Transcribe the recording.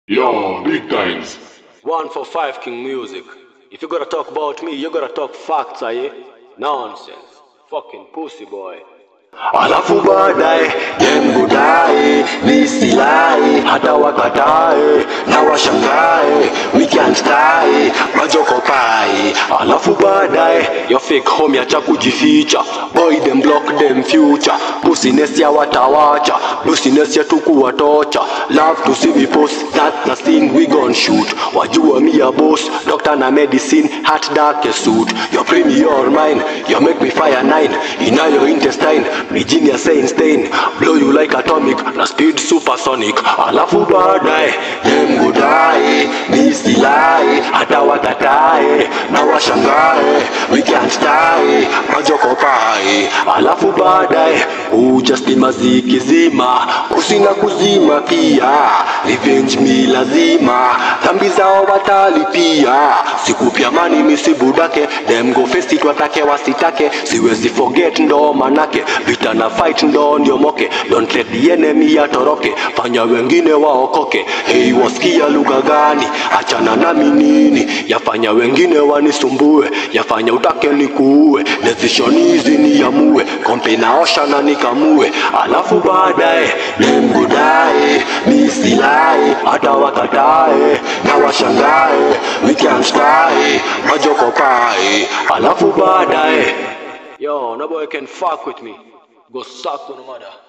Yo, big times. One for five King Music. If you gotta talk about me, you gotta talk facts, aye? Nonsense. Fucking pussy boy. alafu baadaye dembudae nisilai hata wakatae na washangae wikianstae majokopae alafu baadaye yo fake home yacha kujificha boy them block them future pusines ya watawacha pusines ya tukuwatocha love to see we post that na thing we gon shoot wajua mi ya boss doctor na medicine heart dark suit your premier mine you make me fire nine in your intestine Virginia saying stain blow you like atomic na speed supersonic alafu baadaye dem gudae nisilai hata wakatae na washangae we can't die majokopae alafu baadaye ujasti maziki zima kusina kuzima pia revenge mi lazima dhambi zao watalipia sikupya mani misibudake dem go fest it watake wasitake siwezi forget ndo manake vita na fight ndo niomoke don't let the enemy atoroke fanya wengine waokoke hei wasikia lugha gani achana nami nini yafanya wengine wanisumbue yafanya utake nikuue decision hizi niamue kompe naosha na nikamue alafu baadaye nemgudae misilai hata wakatae na washangae wikiamstae majokopae alafu baadaye Yo, no boy can fuck with me. Go suck on the mother.